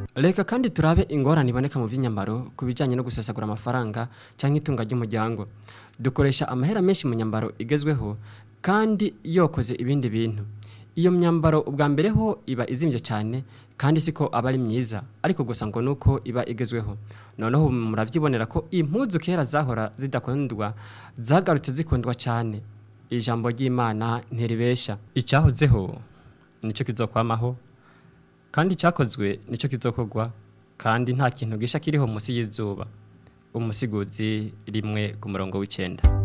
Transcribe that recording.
reka kandi turabe ingorane iboneka mu by'inyambaro ku bijyanye no gusesagura amafaranga cyangwa itunga ry'umuryango dukoresha amahera menshi mu nyambaro igezweho kandi yokoze ibindi bintu iyo myambaro ubwa mbere ho iba izimbye cyane kandi siko aba ari myiza ariko gusa ngo nuko iba igezweho noneho murabyibonera ko impuzu kera zahora zidakundwa zagarutse zikundwa cyane ijambo ry'imana ntiribesha icyahozeho nicyo kizokwamaho kandi icyakozwe nicyo kizokorwa kandi nta kintu gisha kiriho munsi y'izuba umusiguzi rimwe ku murongo w'icyenda